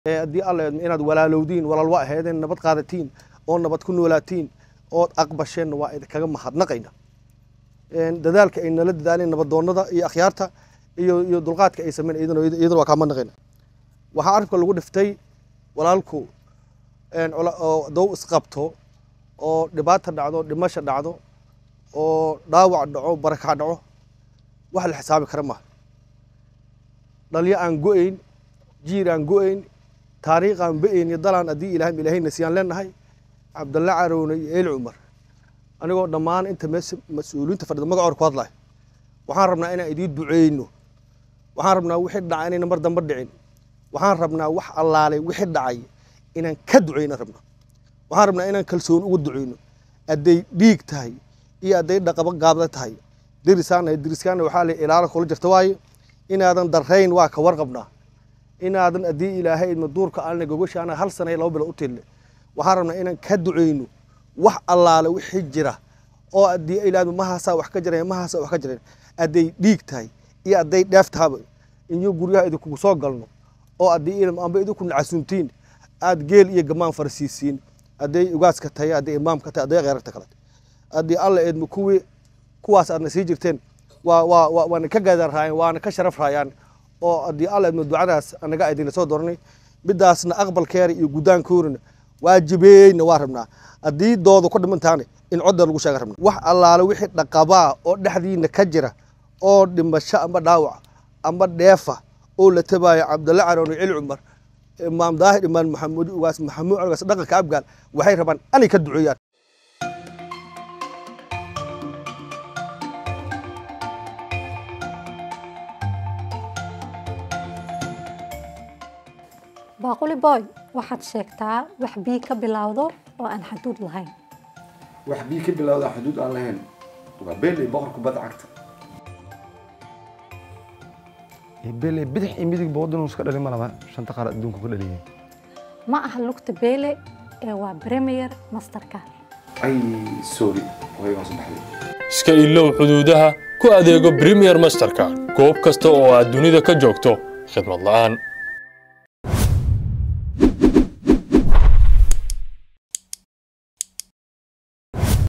haddii alla inaad walaalowdiin walaalwa aheedeen nabad qaadatiin oo nabad ku noolaatiin ood aqbasheenna waa idinkaga mahadnaqayna dadaalka ay nala dadaaleen nabadoonnada iyo akhyaarta iyo iyo dulqaadka ay sameyn iyaduna waa kaa mahadnaqayna waxaa arabka lagu dhiftay walaalku oo dow isqabto oo dhibaata dhacdo dhimasha dhacdo oo dhaawac dhaco barakac dhaco wax la xisaabi kara maaha dhalyo aan go-ayn jiir aan go-ayn taariikh aan ba-ayn iyo dalaan haddii ilahay ilaahayna siyaan leenahay cabdalla carowne iyo eeli cumar anigoo dhammaan inta meesha mas-uuliyiinta fadhida magacoor ku hadlayo waxaan rabnaa inaan idiin duceyno waxaan rabnaa wixii dhacay inayna mar dambe dhicin waxaan rabnaa wax allaalay wixii dhacay inaan ka duceyno rabnaa waxaan rabnaa inaan kalsooni uga duceyno hadday dhiig tahay iyo hadday dhaqabo gaabda tahay derisaana deriskaana waxaa la ilaala kula jirta waaye inaadan darayn waa ka warqabnaa inaadan haddii ilaahay idma duurka alna gogashaana hal sana iyo laba bilo u tille waxaan rabnaa inaan ka duceyno wax allaale wixii jira oo haddii ilaahdo mahaasaa wax ka jireen mahaasaa wax ka jireen hadday dhiig tahay iyo hadday dheef tahaba inyo guryaha idinkugu soo galno oo haddii ilm amba idinku nacasuuntiin aad geel iyo gamaan farsiisiin hadday ugaaska tahay hadday imaamka tahay hadday kheerarta kale haddii alla eedma kuwii kuwaas aadna sii jirteen waa waa waa waana ka gaadaan raayaan waana ka sharaf raayaan oo haddii alla eedma ducadaas anaga idinla soo dooranay midaasna aqbalkeera iyo gudaankoorina waajibeeyna waa rabnaa haddii dooda ku dhimantaana in codda lagu sheega rabna wax allaale wixii dhaqabaa oo dhexdiina ka jira oo dhimasho amba dhaawac amba dheefa oo la tabaayo cabdalla caroone celi cumar imaam daahir imaan maxamuud ugaas maxamuud ugaas dhaqanka abgaal waxay rabaan anay ka duceeyaan baaquli boy waxaad sheegtaa wax bii ka bilowdo oo aan xaduud lahayn wax bii ka bilowda xuduud aan lahayn waa beeley boqor kubadda cagta beeley bidix iyo midig boodinuu iska dhali ma laba shanta qaar adduunku ka dhaliyay ma aha lugta beele ee waa premier masterka ay sorry waygaan soo baxday iska ilow xuduudaha ku adeego premier masterka goob kasta oo aad dunida ka joogto khidmad la'aan